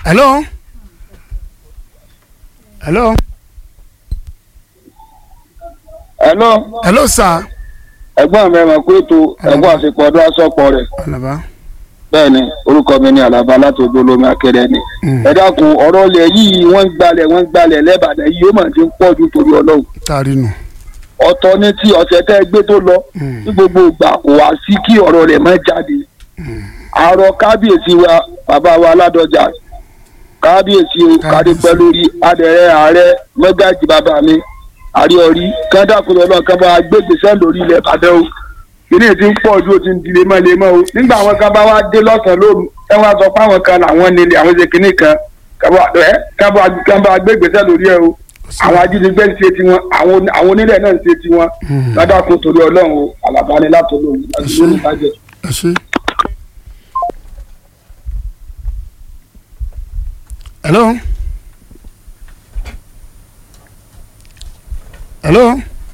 hello hello hello hello sir ẹ̀gbọ́n mi ẹ̀mọ̀ pé ètò ẹ̀gbọ́n àsìkò ọdún asọ́pọ̀ rẹ̀ alaba bẹ́ẹ̀ ni orúkọ mi ni àlàbà láti ojú olómi akéré ni. Mm. ẹ dákun ọ̀rọ̀ ilẹ̀ yìí wọ́n ń gbalẹ̀ wọ́n ń gbalẹ̀ lẹ́bàdàn yìí ó mà ti ń pọ̀ ju torí ọlọ́run. taari nù ọ̀tọ̀ ní ti ọ̀sẹ̀ tẹ́ ẹ gbé tó lọ Mm. ní gbogbo ìgbà kò wá sí kí ọ̀rọ̀ rẹ̀ má jáde. àárọ̀ kábíyèsí wa bàbá wa aládọjà kábíyèsí o kádé pẹ́ lórí adẹ̀rẹ̀ ààrẹ mẹ́gàjì bàbá mi àríọ̀rí kádàkùnrin ọlọ́run kan bá gbégbèsè lórí ilẹ̀ ìbàdàn o kìnìún ti ń pọ̀ ju o ti ń di lemọ́lemọ́ o nígbà àwọn kan bá wá dé lọ́sàn-án lóru ẹ wá sọ pé àwọn kan làwọn nílé àwọn ṣe kìnìún kan kan bá gbégbèsè lórí ẹ o àwọn ajínigbé ń ṣe tiwọn àwọn àwọn onílẹ̀ náà ń ṣe tiwọn kádàkùn torí ọlọ́run o àlàbáni látọ̀lọ́run àti lórí ìbàjẹ́. ẹ ṣe. hello hello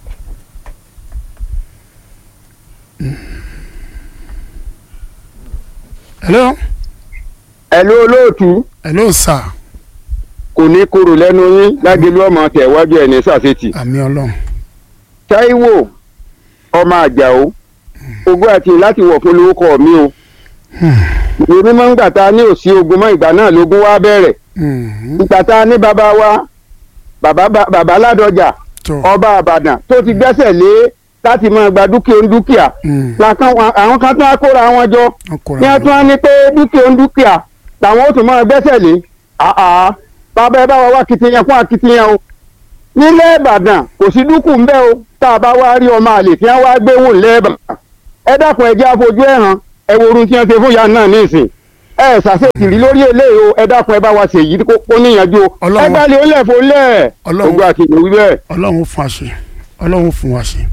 hello ẹ̀lú olóòtú hello sir kò ní kúrò lẹ́nu yín lágbèlú ọmọ tẹ̀wájú ẹ̀ ní sàṣetì. àmì ọlọ́run táíwò ọmọ àjàó ogún àti láti wọ̀ fún lórúkọ mi o. èmi máa ń gbà tá a ní òsì ogun mọ́ ìgbà náà lógún wá bẹ̀rẹ̀. Mhm. ìgbà tá a ní bàbá wa bàbá bàbá ládọjà tó ọba àbàdàn tó ti gbẹ́sẹ̀ lé láti máa gba dúkìá ń dúkìá. Mm. làkàn àwọn kan tún á kóra wọn jọ wọn kóra ní ẹ tún á ní pé dúkìá ń dúkìá làwọn ó tún máa gbẹ́sẹ̀ lé àá bàbá ẹ bá wa wá kitiyan fún akitiyan o nílẹ̀ ìbàdàn kò sí dúkù ń bẹ́ o tá a bá wá rí ọmọ àlè tí wọ́n wá gbé wò nílẹ̀ ìbàdàn ẹ dákun ẹ jẹ́ àfojú ẹ̀ hàn ẹ wo orun tí wọ́n ṣe fún ìyá náà nísìn ẹ ṣàṣetì rí lórí eléyìí o ẹ dákun ẹ bá wa ṣèyí kó kó níyànjú o Ọlọ́run- ẹ gbálẹ̀ ó lẹ̀ fún lẹ̀ Ọlọ́run- ogun àti ìlú bẹ́ẹ̀. ọlọ́run ó fún wa ṣe ọlọ́run ó fún wa ṣe.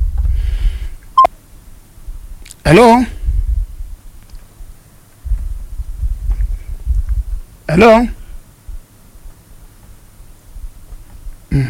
hello hello Mm.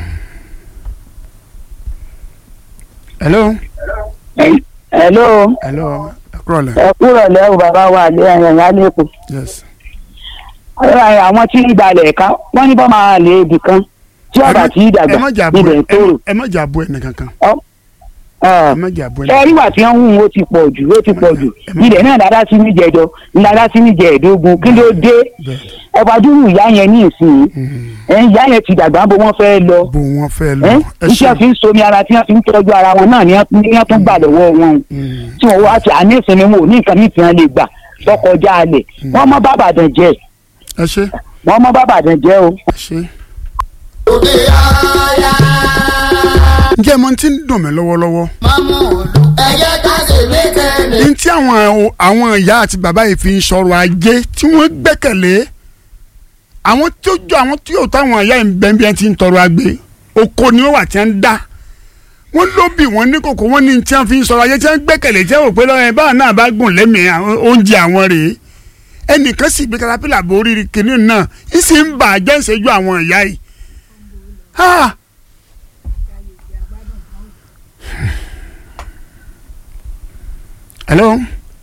hello hello hello ẹ kúrọ̀ lẹ̀ ẹ kúrò lẹ́rù bàbá wa àlẹ́ ẹ̀yàn lẹ́kọ̀ọ́ yes. àwọn tí ń balẹ̀ ẹ̀ka wọ́n ní bọ́ máa lè ibì kan tí ọ̀bà tí ì ẹ dàgbà má jà bú ibẹ̀ ẹ ń tòrò. ẹ má jà bú ẹnì kankan Ọ̀, ẹ má jà bú ẹnì ẹ rí wà tí wọ́n ń hùn ó ti pọ̀ jù ó ti pọ̀ jù ilẹ̀ náà dáadáa sí ní jẹjọ dáadáa sí ní jẹẹ̀dógún kí ló dé bẹ́ẹ̀ ọba dúró ìyá yẹn ní ìsìn Mm. ẹ̀ ìyá yẹn ti dàgbà bó wọ́n fẹ́ lọ bó wọn fẹ́ lọ ẹ̀ ẹ iṣẹ́ ṣe fi ń somi ara tí wọ́n fi ń tọ́jú ara wọn náà ni wọ́n ní wọ́n tún gbà lọ́wọ́ wọn Mm. tí wọ́n wá ti àní ìsinmi wọn ò ní nǹkan mìíràn tí wọ́n lè gbà lọ́kọjá alẹ̀ wọ́n mọ́ bàbàdàn jẹ́ ẹ ṣe wọ́n mọ́ bàbàdàn jẹ́ o. ẹ ṣe. ǹjẹ́ mo ti ń dùn mí lọ́wọ́lọ́wọ́ ní tí àwọn àwọn ìyá àti bàbá yìí fi ń sọ̀rọ̀ ajé tí wọ́n gbẹ́kẹ̀lé àwọn tí ó jọ àwọn tí yóò táwọn ìyá yìí ń bẹ́ẹ̀ bí wọ́n ti ń tọrọ agbe oko ni ó wà tí wọ́n ń dá wọ́n ló bì wọ́n ní kòkó wọ́n ní tí wọ́n fi ń sọ̀rọ̀ ajé tí wọ́n gbẹ́kẹ̀lé tí wọ́n rò pé lọ́wọ́ ẹ̀ báwọn náà bá gùn lẹ́mìí àwọn oúnjẹ àwọn rèé ẹnìkan sì gbé katapila borí kìnìún náà ń sì ń bà á jẹ́ ìṣẹ́jú àwọn ìyá yìí. Ah! hello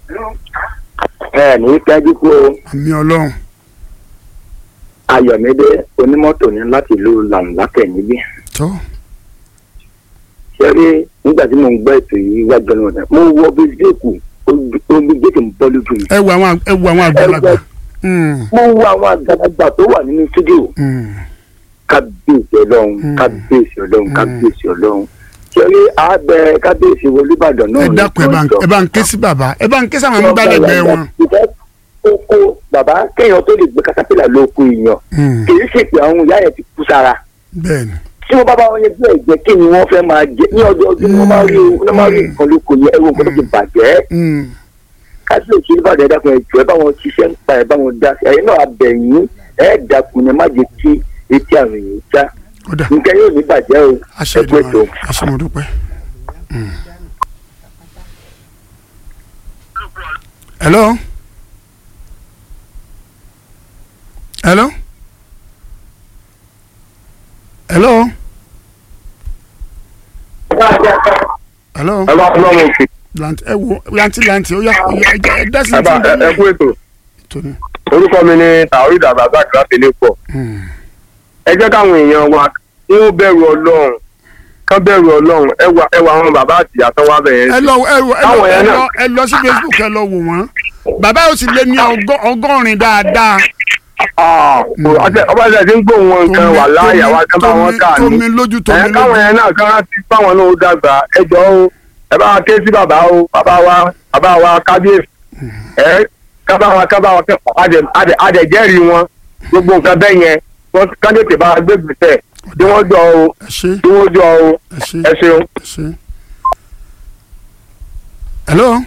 ẹ ní kájú kó àmì ọlọ́run ayọ̀mídé onímọ́tò ní láti ìlú làǹlákẹ̀ níbí. tó ṣẹ́rí nígbà tí mo ń gbọ́ ètò yìí wá gbẹ́nu ọ̀dà mo wọ bí géèkù omi géèkù ń bọ́ lójú mi. ẹ wo àwọn ẹ wo àwọn àgbàlagbà. Mm, mo wo àwọn àgbàlagbà tó wà nínú stúdíò mm, kábíyèsí ọlọ́run Mm. kábíyèsí ọlọ́run Mm. kábíyèsí ọlọ́run. ṣẹ́rí àbẹ kábíyèsí olúbàdàn náà. ẹ dákun ẹ bá ń- ẹ bá ń ké sí bàbá ẹ bá ń ké sí àwọn amúgbálẹ́gbẹ̀ẹ́ wọn. ìfẹ́ oko bàbá kéèyàn tó lè gbé katapila lóko èèyàn Mm, kì í ṣèpè àwọn ìyá yẹn ti kú sára. bẹ́ẹ̀ni tí wọ́n bá bá wọn yẹn bí ẹ̀jẹ̀ kí ni wọ́n fẹ́ máa jẹ ní ọjọ́ ọdún wọ́n máa rí wọ́n máa rí nǹkan lóko yẹn ẹ̀rọ nǹkan tó ti bàjẹ́ Mm, kábíyèsí olùbàdàn ẹ̀dá kan ẹ̀jọ̀ ẹ̀ bá wọn ṣiṣẹ́ ń pa ẹ̀ bá wọn dá sí ẹ̀yin náà abẹ̀yìn ẹ̀ dàkún ẹ̀ má jẹ́ kí etí àwọn èèyàn já ó dà nǹkan yóò ní bàjẹ́ o aṣọ ẹ̀kú ètò. ìdìbò aṣọ mo dúpẹ́. Mm. hello hello hello hello ọlọ́run òkè lanti ẹ wo lanti lanti ó yá ó yá ẹ jẹ́- ẹ dá sí ẹ bá ti ń bẹ ẹ kú ètò ètò ni orúkọ mi ni taorid abdulrasaq láti lẹ́pọ̀ Hmm. ẹ jẹ́ káwọn èèyàn wa kí wọ́n bẹ̀rù ọlọ́run kán bẹ̀rù ọlọ́run ẹ wà ẹ wà àwọn bàbá àti ìyá tán wá bẹ̀rẹ̀ ẹ lọ ẹ lọ ẹ lọ Táwọn ẹ yẹn lọ náà. ẹ lọ sí facebook ẹ lọ wò wọn bàbá yóò sì lé ní ọgọ́- ọgọ́rin dáadáa ọba ṣe ti ń gbóhùn wọn nǹkan wà láàyè àwọn akẹ́ bá wọn kà ní tómi lójú tómi ẹ káwọn lójú yẹn náà kán ti fáwọn náà ó dàgbà ẹ jọ o ẹ bá wa ké sí bàbá o bàbá wa bàbá wa kábíyèsí ẹ kábà wa kábà wa kẹ́kọ̀ọ́ adẹ̀jẹ́rìí wọn gbogbo nǹkan bẹ́ẹ̀ yẹn wọ́n kán tètè bá wa gbé gbèsè tí wọ́n jọ o ẹ ṣe tí wọ́n jọ o ẹ ṣe ẹ ṣeun. ẹ ṣe. hello.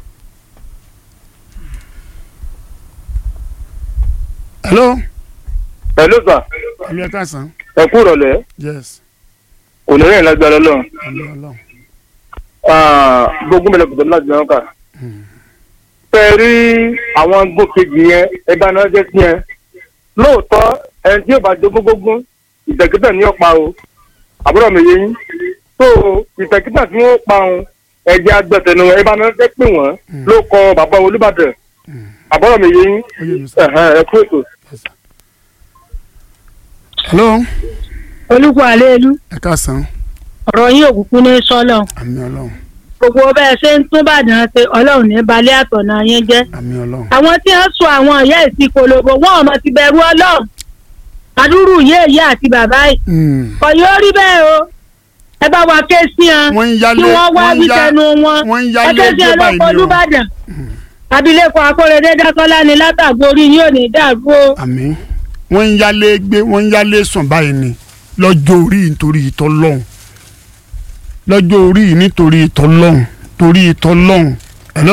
hello. hello sir hello ẹ káàsán ẹ kú ìrọ̀lẹ́ yes kò ní rìn lágbára lọ́run hello hello. gbogbo mẹlẹ kùtọ́ láti náà kà. fẹ́ rí àwọn gbòkejì yẹn ẹgbẹ́ náà jẹ́ sí yẹn lóòótọ́ ẹni tí yóò bá jogún gbógún ìtẹ̀kítà ní ọ̀pá o àbúrò mi yé yín tó ìtẹ̀kítà tí wọ́n pa òun ẹ̀jẹ̀ agbẹ̀tẹ̀nu ẹgbẹ́ náà jẹ́ pé wọ́n ló kọ bàbá olúbàdàn àbúrò mi yé yín ó yé mi sọ. ẹ̀hẹ́n, ẹ kú ètò. Yes, sir. hello olùkọ́ àlélu ẹ káàsán ọ̀rọ̀ yín òkùnkùn ní sọ́lọ̀ àmì ọlọ́run gbogbo bẹ́ẹ̀ ṣe ń tún bàdàn ṣe ọlọ́run ní balẹ̀ àtọ̀nà yẹn jẹ́ àmì ọlọ́run àwọn tí wọ́n sọ àwọn ìyá ìsìn kolobo wọn ò mọ̀ ti bẹ̀rù ọlọ́run àdúrú ìyá ìyá àti bàbá yìí Hmm. kò yóò rí bẹ́ẹ̀ o ẹ bá wa ké sí wọn wọ́n ń kí yálé wọ́n wá wọ́n ń wí yá tẹnu wọn wọ́n ń ẹ yálé ké sí ẹgbẹ́ ọlọ́pàá báyìí ni o olùbàdàn abilékọ akóredé dákọ́lá ni látàgbò orí yín ò ní dàrú o. àmì wọ́n ń yálé gbé wọ́n ń yálé sùn báyìí ni lọ́jọ́ orí nítorí ìtọ́ lọ́hùn lọ́jọ́ orí nítorí ìtọ́ lọ́hùn torí ìtọ́ lọ́hùn hello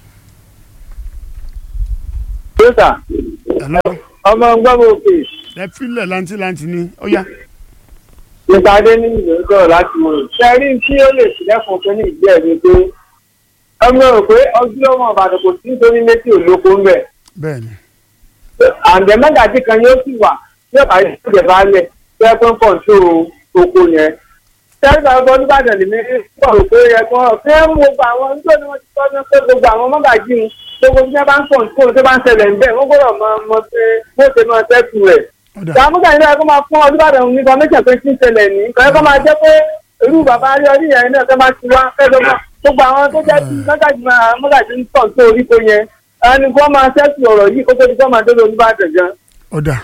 yóò hello ọmọ gbọ́dọ̀ òkè ẹ filẹ̀ lantilanti ni ó yá nípa adé ní ìlú sọ̀rọ̀ láti wọ̀ ṣẹ́rí tí ó lè sílẹ̀kùn fún ní ìgbẹ́ mi pé ọmọ rò pé ọdún ọmọ ìbàdàn kò sí nítorí létí òlóko ń bẹ̀. bẹ́ẹ̀ ni àǹdẹ̀ mẹ́gàdì kan yóò sì wà tí ọ̀bà yìí ṣèjẹ̀ bá lẹ̀ tí ẹ pé ń pọ̀ tó oko yẹn. ṣẹ́rí bá gbọ́ nígbàdàn lèmi pọ̀ rò pé ẹ kọ́ ṣé ń wo gbogbo àwọn nígbà tí wọ́n ti tọ́ ní pé gbogbo àwọn mọ́gàjì ń gbogbo bí wọ́n bá ń pọ̀ tó tó bá ń ṣẹlẹ̀ ń bẹ̀ wọ́n gbọ́dọ̀ mọ mọ pé bó ṣe máa tẹ́kù rẹ̀ ọ̀dà ìdààmúgbà yìí náà kó máa fún olùbàdàn ní information pé kí n ṣẹlẹ̀ ní nǹkan ẹ̀kọ́ máa jẹ́ pé irú bàbá ayọ́rí yẹn náà kẹ́ máa ti wá fẹ́ẹ́ mọ́ gbogbo àwọn tó jẹ́ mọ́gàjì máa mọ́gàjì ń tọ̀ tó orí tó yẹn ẹni kó máa ṣẹ́kù ọ̀rọ̀ yìí kó tó di kó máa dé olùbàdàn gan. ọ̀dà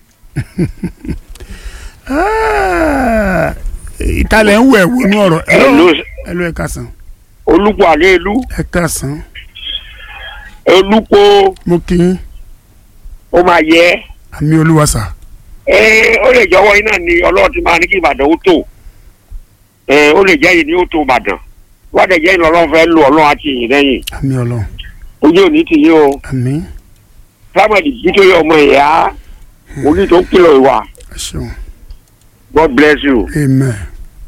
Ah, ìtàlẹ̀ ń wẹ̀ wọnú ọ̀rọ̀ hello hello ẹ káàsán olùkọ́ àlẹ́ ìlú ẹ káàsán olùkọ́ mo kì í ó máa yẹ àmì olúwàsà ẹ ó lè jọwọ́ iná ni ọlọ́run ti máa ní kí ìbàdàn ó tò ẹ ó lè jẹ́ yìí ni ó tó ìbàdàn wọ́n dẹ̀ jẹ́ ìlú ọlọ́run fẹ́ lò ọlọ́run àti ìyìn lẹ́yìn àmì ọlọ́run ojú òní ti yín o àmì samuel nítorí ọmọ ìyá oní tó ń kìlọ̀ ìwà ẹ ṣeun god bless you. amen.